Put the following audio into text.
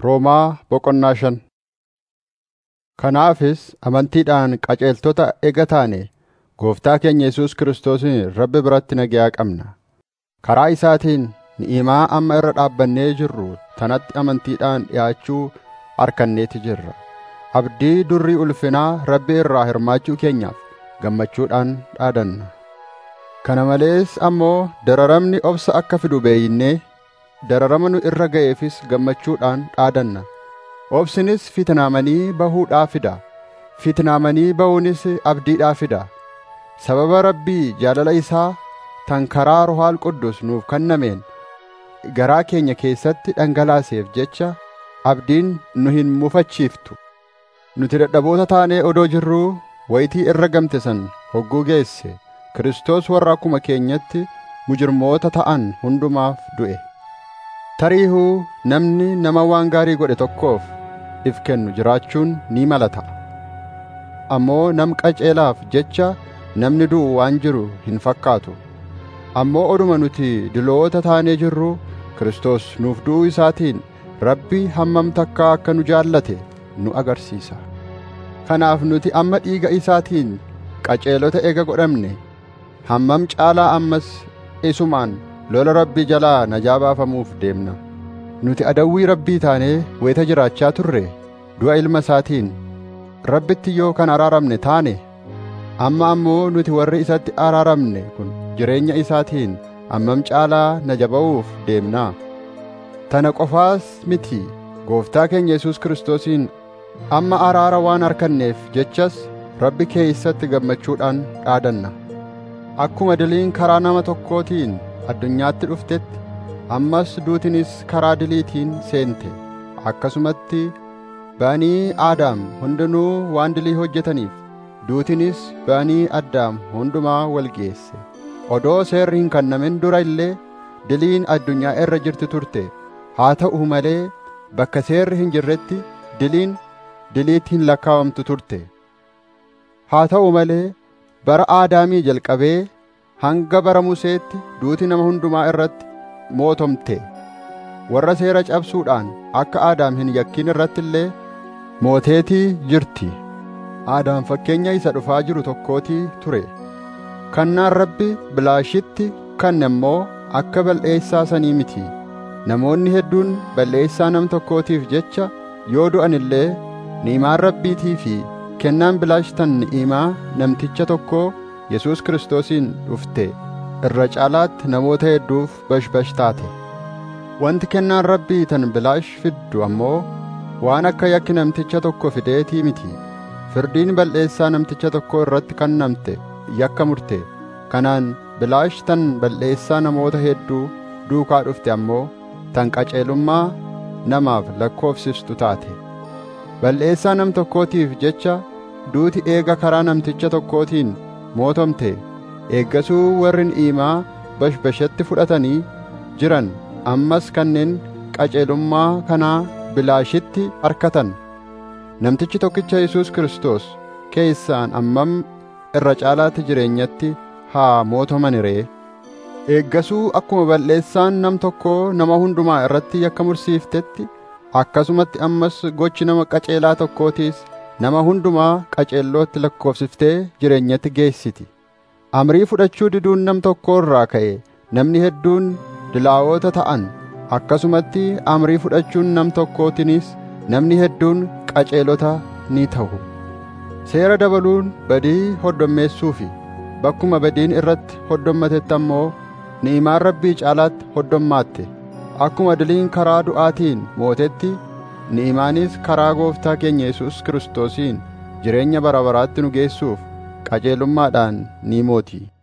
Roomaa boqonnaa shan Kanaafis amantiidhaan qajeeltota ega taane Gooftaa keenya Yesuus Kiristoosiin Rabbi biratti nagaa qabna. Karaa isaatiin ni'imaa amma irra dhaabbannee jirru tanatti amantiidhaan dhi'aachuu arkanneeti jirra. Abdii durrii ulfinaa Rabbi irraa hirmaachuu keenyaaf gammachuudhaan dhaadanna. Kana malees ammoo dararamni obsa akka fidu beeynee dararama nu irra ga'eefis gammachuudhaan dhaadanna. Obsinis fitnaamanii bahuudhaa fida. Fitnaamanii bahuunis abdiidhaa fida. Sababa Rabbii jaalala isaa tan karaa Ruhaal Quddus nuuf kennameen garaa keenya keessatti dhangalaaseef jecha abdiin nu hin mufachiiftu. Nuti dadhaboota taanee odoo jirruu wayitii irra gamte san hogguu geesse Kiristoos warra akkuma keenyatti mujirmoota ta'an hundumaaf du'e. Tariihuu namni nama waan gaarii godhe tokkoof if kennu jiraachuun ni mala ta'a. Ammoo nam qajeelaaf jecha namni du'u waan jiru hin fakkaatu. Ammoo oduma nuti diloota taanee jirru Kiristoos nuuf du'uu isaatiin Rabbi hammam takkaa akka nu jaallate nu agarsiisa. Kanaaf nuti amma dhiiga isaatiin qajeelota ega godhamne hammam caalaa ammas isumaan lola Rabbii jalaa najaa baafamuuf deemna. Nuti adawwii Rabbii taanee weeta jiraachaa turre du'a ilma isaatiin Rabbitti yoo kan araaramne taane amma ammoo nuti warri isatti araaramne kun jireenya isaatiin hammam caalaa najaba'uuf deemnaa. Tana qofaas miti gooftaa keenya Yesuus Kiristoosiin amma araara waan arkanneef jechas Rabbi keessatti gammachuudhaan dhaadanna. Akkuma diliin karaa nama tokkootiin addunyaatti dhuftetti ammas duutinis karaa diliitiin seente akkasumatti banii Aadaam hundinuu waan dilii hojjetaniif duutinis banii Addaam hundumaa wal geesse. Odoo seerri hin kennamin dura illee diliin addunyaa irra jirti turte. Haa ta'u malee bakka seerri hin jirretti diliin diliitti hin lakkaawamtu turte. Haa ta'u malee bara Aadaamii jalqabee hanga bara Museetti duuti nama hundumaa irratti mootomte. Warra seera cabsuudhaan akka Aadaam hin yakkin irratti illee mooteetii jirti. Aadaam fakkeenya isa dhufaa jiru tokkootii ture. Kannaan Rabbi bilaashitti kanne immoo akka bal'eessaa sanii miti. Namoonni hedduun bal'eessaa nam tokkootiif jecha yoo du'an illee ni'imaan Rabbiitii fi kennaan bilaashtan ni'imaa namticha tokkoo Yesuus Kiristoosiin dhufte irra caalaatti namoota hedduuf bashbash taate. Wanti kennaan Rabbii tan bilaash fiddu ammoo waan akka yakki namticha tokko fideetii miti. Firdiin bal'eessaa namticha tokko irratti kennamte yakka murte. Kanaan bilaash tan bal'eessaa namoota hedduu duukaa dhufte ammoo tan qajeelummaa namaaf lakkoofsistu taate. Bal'eessaa nam tokkootiif jecha duuti eega karaa namticha tokkootiin mootomte eeggasuu warri ni'imaa bashbashatti fudhatanii jiran ammas kanneen qajeelummaa kanaa bilaashitti harkatan. Namtichi tokkicha Yesuus Kiristoos keessaan ammam irra caalaatti jireenyatti haa mootoman ree. Eeggasuu akkuma bal'eessaan nam tokkoo nama hundumaa irratti yakka mursiiftetti akkasumatti ammas gochi nama qajeelaa tokkootiis nama hundumaa qajeellootti lakkoofsiftee jireenyatti geessiti. Amrii fudhachuu diduun nam tokkoo irraa ka'e namni hedduun dilaa'oota ta'an akkasumatti amrii fudhachuun nam tokkootinis namni hedduun qajeelota ni ta'u. Seera dabaluun badii hoddommeessuufi bakkuma badiin irratti hoddommatetti ammoo ni'imaan Rabbii caalaatti hoddommaatte. Akkuma diliin karaa du'aatiin mootetti ni'imaanis karaa gooftaa keenya Yesuus Kiristoosiin jireenya bara baraatti nu geessuuf qajeelummaadhaan ni mooti.